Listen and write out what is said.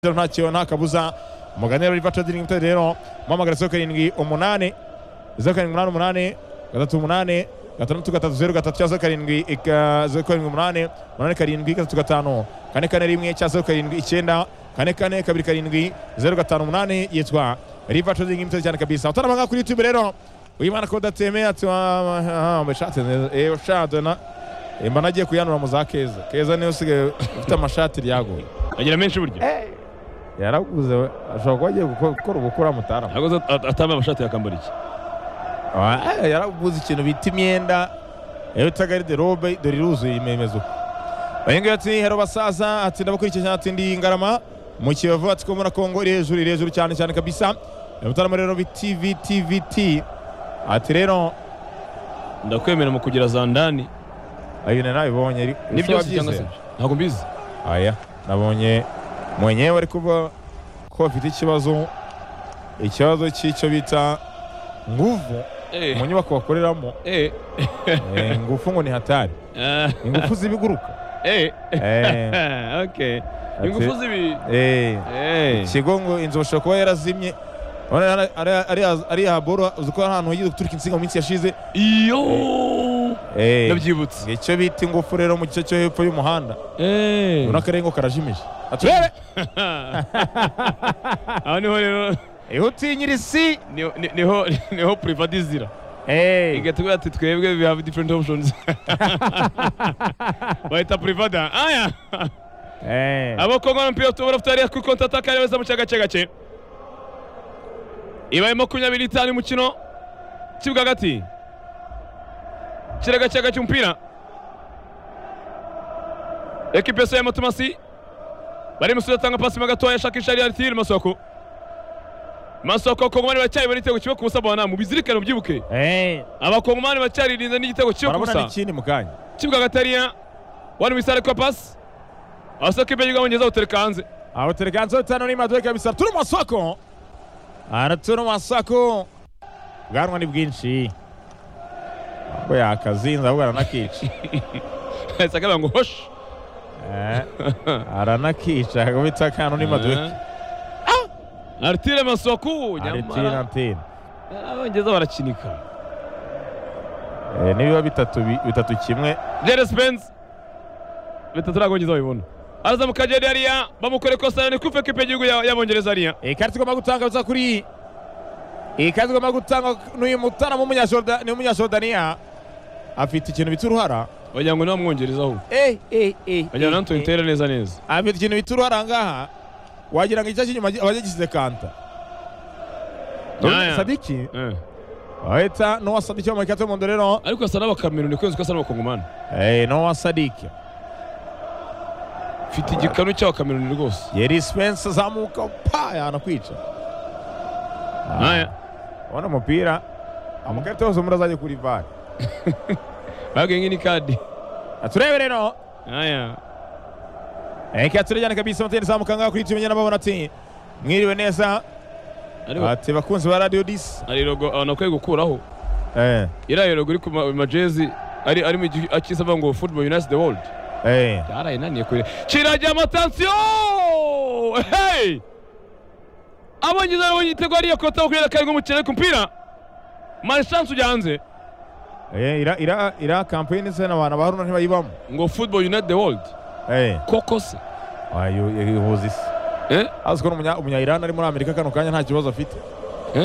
nta kibazo nta kabuza umugani wa rivaca diringi mutari rero muhamagara zeru karindwi umunani zeru karindwi umunani umunani gatatu umunani gatandatu gatatu zeru gatatu cya zeru karindwi ika- zeru karindwi umunani umunani karindwi gatatu gatanu kane kane rimwe cya zeru karindwi icyenda kane kane kabiri karindwi zeru gatanu umunani yitwa rivaca diringi mutari cyane kabisa utaramanga kuri youtube rero uyimana kodateme ati amashati ewe shado na mba nagiye kuyanura mu za keza keza niyo usigaye ufite amashati ryaguye agira menshi burya yaraguze we ashobora kuba agiye guko- gukora ubukura mutarama ntabwo aza- at- atambaye amashati yakambara iki Ah, yaraguze ikintu bita imyenda yabita gariderobe dore iruzuye imemeza uko uyu nguyu ati hero basaza ati ndabakurikiye cyane ati ndi ngarama mu kiyovu ati ko muri kongo iri hejuru iri hejuru cyane cyane kabisa mutarama rero biti viti viti ati rero ndakwemera mu kugira za ndani ayo nari nabibonye ariko ni ese byose wabyize? cyangwa se ntabwo mbizi aya nabonye mwenyewe ari kuvuga ko bafite ikibazo ikibazo cy'icyo bita nguvu Eh, mu nyubako bakoreramo eh, Eh, ingufu ngo ni hatari ah, ingufu z'ibiguruka eh, Eh, okay Ati- ingufu zibi eh, Eh, ikigo ngo inzu bashobora kuba yarazimye Urabona ari- ari- ari- ari ya boro uzi ko hari ahantu wagiye guturika insinga mu minsi yashize iyo Eh, ndabyibutse icyo bita ingufu rero mu gice cyo hepfo y'umuhanda Eh. ubona ko ari ngo karajimije aturebe aho niho rero ihutinyira isi niho- ni- niho niho privatizira Eh, igatubwira ati twebwe we have different options bahita privada aya eh. abakongora mpira tubura futari ku konti ataka neza mu cya gace gace ibaye makumyabiri n'itanu umukino kibuga hagati kira gace gace umupira ekipe ya matumasi bari musozi atanga pasi mo gatoya ashakisha ari aritiri masoko masoko kongomani baracyari bariteguye ikigo ku busa bana mu bizirikane mubyibuke Eh, abakongomani bacyaririnze n'igitego cyo barabona kubusa n'ikindi mu kanya kibuga gatariya wari wisare kwa pasi abasoko ibyo bwongereza butereka hanze aho telekanzo tano ni maduwe kabisa turi mu masoko aha turi mu masoko ubwanwa ni bwinshi ko yakazinze ahubwo aranakica ahise akavuga ngo hoshi Eh, aranakica kubita akantu ni maduwe aritire masoku nyamara aritinatini abongereza barakinika nibiba bitatu bi- bitatu kimwe jeresi benzi bitatu ntabwo abongereza babibona arazamuka jeri hariya bamukore kosa ni kufe kipe y'igihugu ya- y'abongereza hariya ikarita igomba gutanga kabisa kuri ikarita igomba gutanga n'uyu mutaramu w'umunyajorda- ni umunyajordaniya afite ikintu bita uruhara wagira ngo niwe wamwongereza ahubwo eh, eh, eh, wagira ngo eh, natwe eh. itere neza neza afite ikintu bita uruhara ngaha wagira ngo igice cy'inyuma abagigisize kanta Nyaya. sadiki Eh. wahita n'uwa sadiki wambaye ikarita y'umuhondo rero ariko asa n'abakameruni kwezi ko asa n'abakongomani Eh, n'uwa sadiki mfite igikanu cy'abakameruni rwose yeri spense azamuka pa yanakwica Nyaya. ubona umupira amakarita yose muri azajya kuri vare babwiye ngi ni kadi turebe rero aya reka turejyane kabisa amateni zamuka ngaha kuri tumenya n'ababona ati mwiriwe neza ariko ati bakunzi ba radiyo disi hari logo abantu bakwiye gukuraho iriya logo iri ku ma- majezi ari ari mu gihe akisaba ngo football unites the world byarayinaniye kure kirajya amatansiyo hey abongereza babonye igitego hariya kota kuri karindwi umukino ariko umupira mani shansi ujya hanze iriya kampani ndetse n'abantu bahurura ntibayibamo ngo football unites the world Eh. koko se ihuza isi Eh? azi ko n'umunya- umunya Iran ari muri Amerika kano kanya nta kibazo afite